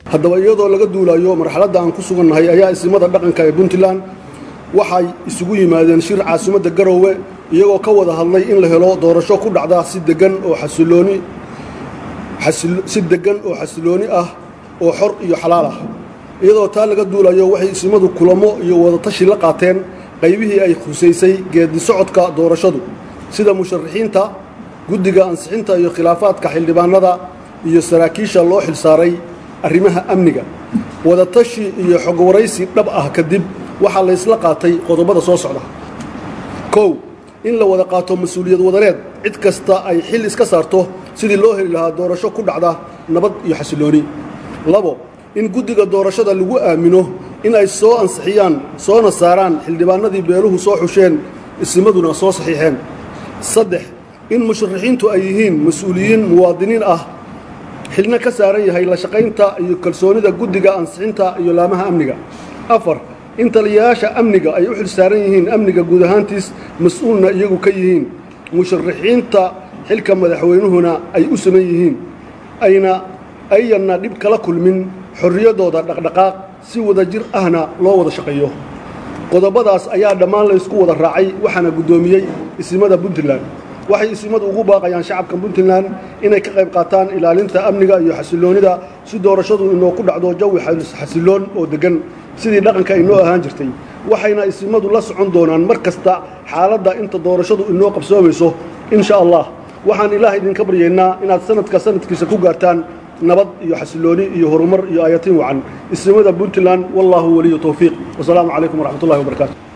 haddaba iyadoo laga duulayo marxaladda aan ku sugannahay ayaa isimada dhaqanka ee puntland waxay isugu yimaadeen shir caasimadda garoowe iyagoo ka wada hadlay in la helo doorasho ku dhacda si degan oo xasilooni si deggan oo xasilooni ah oo xor iyo xalaal ah iyadoo taa laga duulayo waxay isimadu kulamo iyo wadatashi la qaateen qaybihii ay khusaysay geedi socodka doorashadu sida musharaxiinta guddiga ansixinta iyo khilaafaadka xildhibaanada iyo saraakiisha loo xilsaaray arrimaha amniga wadatashi iyo xogwaraysi dhab ah kadib waxaa laysla qaatay qodobada soo socda kow in la wada qaato mas-uuliyad wadaneed cid kasta ay xil iska saarto sidii loo heli lahaa doorasho ku dhacda nabad iyo xasilooni labo in guddiga doorashada lagu aamino in ay soo ansixiyaan soona saaraan xildhibaanadii beeluhu soo xusheen isimaduna soo saxiixeen saddex in musharaxiintu ay yihiin mas-uuliyiin muwaadiniin ah xilna ka saaran yahay la shaqaynta iyo kalsoonida guddiga ansixinta iyo laamaha amniga afar in taliyayaasha amniga ay u xil saaran yihiin amniga guud ahaantiis mas-uulna iyagu ka yihiin musharaxiinta xilka madaxweynuhuna ay u saman yihiin ayna ayanna dhib kala kulmin xorriyaddooda dhaqdhaqaaq si wada jir ahna loo wada shaqeeyo qodobadaas ayaa dhammaan laysku wada raacay waxaana guddoomiyey isimada puntland waxay isimadu ugu baaqayaan shacabka puntland inay ka qayb qaataan ilaalinta amniga iyo xasiloonida si doorashadu inoo ku dhacdo jawi xasiloon oo deggan sidii dhaqanka inoo ahaan jirtay waxayna isimadu la socon doonaan mar kasta xaaladda inta doorashadu inoo qabsoomayso insha allah waxaan ilaah idinka baryaynaa inaad sanadka sanadkiisa ku gaartaan nabad iyo xasilooni iyo horumar iyo aayatiin wacan isimada puntland wallaahu waliyu towfiiq wasalaamu calaykum waraxmat ullahi wabarakaatu